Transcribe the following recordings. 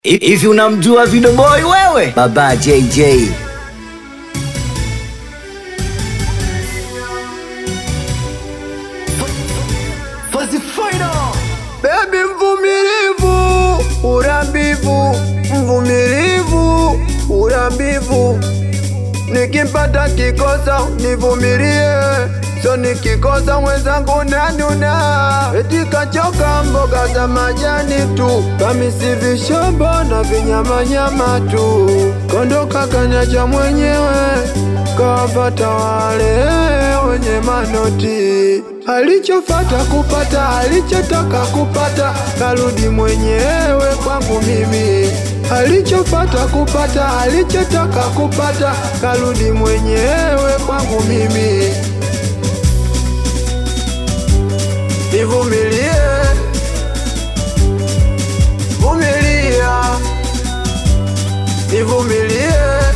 Hivi unamjua Video Boy wewe? Baba JJ. Baby mvumilivu, urambivu, mvumilivu, urambivu. Nikimpata kikosa nivumilie, so nikikosa mwenzangu nanuna. Eti kachoka mboga za majani tu, kamisi vishombo na vinyamanyama tu. Kondoka kanyacha mwenyewe, kawapata wale wenye manoti. Alichofata kupata, alichotaka kupata, karudi mwenyewe kwangu mimi. Alichofata kupata, alichotaka kupata, karudi mwenyewe kwangu mimi. Nivumilie, vumilia, nivumilie.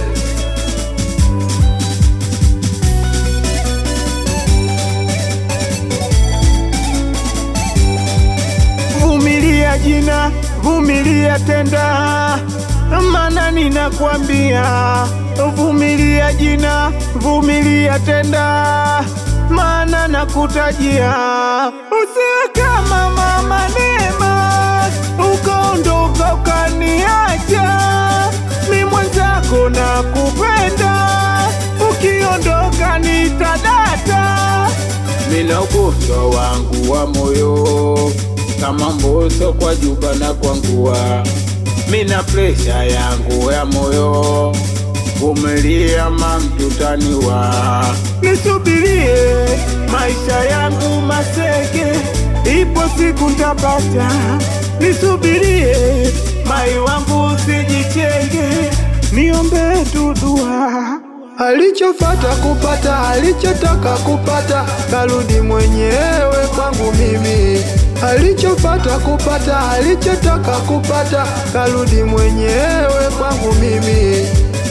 Vumilia jina, vumilia tenda, mana ninakwambia, vumilia jina, vumilia tenda, mana nakutajia. Usiwe kama mama Neema, ukaondoka ukaniacha, mi mwenzako nakupenda, ukiondoka nitadata mina ugonjwa wangu wa moyo kama mboso kwa juba na kwangua, mina presha yangu ya moyo vumilia mamtutaniwa, nisubirie maisha yangu maseke, ipo siku ntapata, nisubirie mai wangu usijichenge, niombe tudua Alichofata kupata, alichotaka kupata, karudi mwenyewe kwangu mimi. Alichofata kupata, alichotaka kupata, karudi mwenyewe kwangu mimi.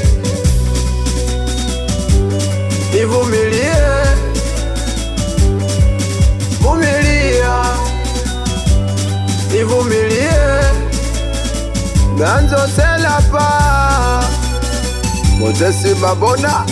Nivumilie, vumilia, nivumilie, ganzo selapa Mozesi Babona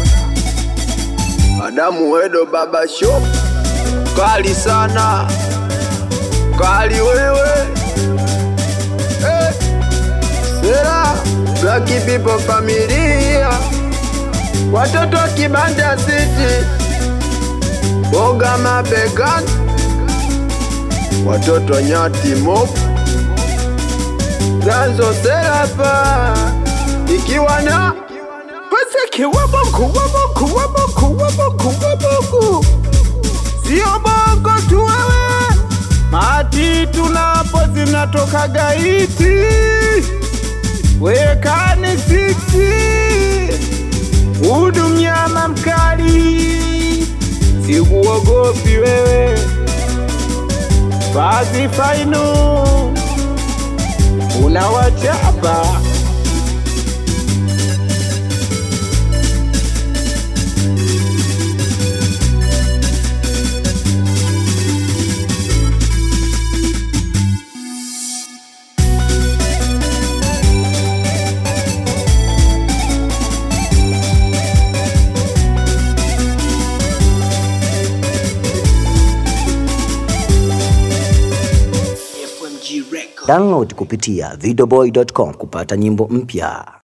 Adamu Wedo Baba Shop Kali sana Kali wewe eh. Sera Black People Familia Watoto wa Kibanda City Boga Mabegan Watoto Nyati Mob Ganzo Serapa Ikiwa na Paseke wabongo wabongo wabongo wabongo wabongo, sio bongo tu wewe, mati tunapo zinatoka gaiti, wekani siksi, udu mnyama mkali, sikuogopi wewe, vazi fainu unawachapa Download kupitia videoboy.com kupata nyimbo mpya.